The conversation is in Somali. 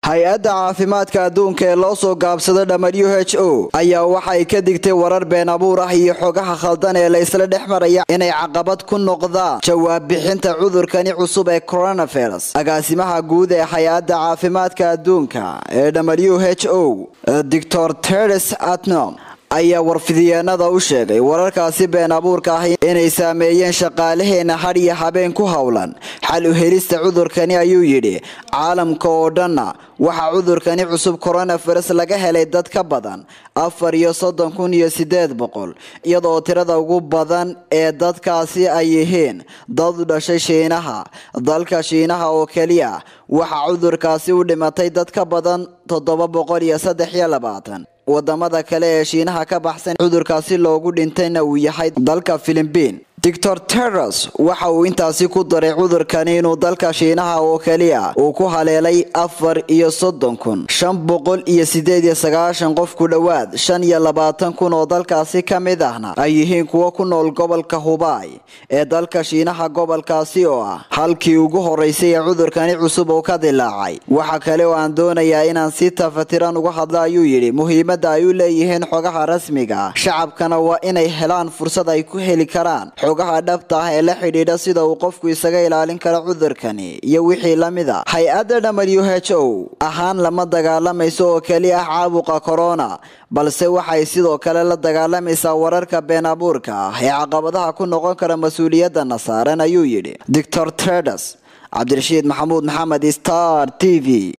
hay-adda caafimaadka adduunka ee loo soo gaabsado w h o ayaa waxay ka digtay warar been abuur ah iyo xogaha khaldan ee la isla dhex maraya inay caqabad ku noqdaan jawaab bixinta cudurkani cusub ee coronavirus agaasimaha guud ee hay-adda caafimaadka adduunka ee w h o doctor teres atnom ayaa warfidiyeenada u sheegay wararkaasi been abuurka ah inay saameeyeen shaqaalaheena had iyo habeen ku howlan xal u helista cudurkani ayuu yidhi caalamka oo dhanna waxaa cudurkani cusub coronavirus laga helay dad ka badan afar iyo soddon kun iyo sideed boqol iyadoo tirada ugu badan ee dadkaasi ay yihiin dad u dhashay shiinaha dalka shiinaha oo keliya waxaa cudurkaasi u dhimatay dad ka badan toddoba boqol iyo saddex iyo labaatan wadamada kale ee shiinaha ka baxsan cudurkaasi loogu dhintayna uu yahay dalka philibiin doctor teres waxa uu intaasi ku daray cudurkani inuu dalka shiinaha oo keliya uu ku haleelay afar iyo soddon kun shan boqol iyo sideed iyo sagaashan qof ku dhowaad shan iyo labaatan kun oo dalkaasi ka mid ahna ay yihiin kuwo ku nool gobolka hubay ee dalka shiinaha gobolkaasi oo ah halkii ugu horeysay ee cudurkani cusub uu ka dilaacay waxa kale oo aan doonayaa inaan si tafatiran uga hadla ayuu yidhi muhiimada ay u leeyihiin xogaha rasmiga ah shacabkana waa inay helaan fursad ay ku heli karaan xogaha dhabta ah ee la xidhiidha sida uu qofku isaga ilaalin karo cudurkani iyo wixii lamid a hay-adda w h o ahaan lama dagaalamayso oo keliya ah caabuqa corona balse waxay sidoo kale la dagaalamaysaa wararka been abuurka ah ee caqabadaha ku noqon kara mas-uuliyadana saaran ayuu yidhi doctor tredes cabdirashiid maxamuud maxamed star t v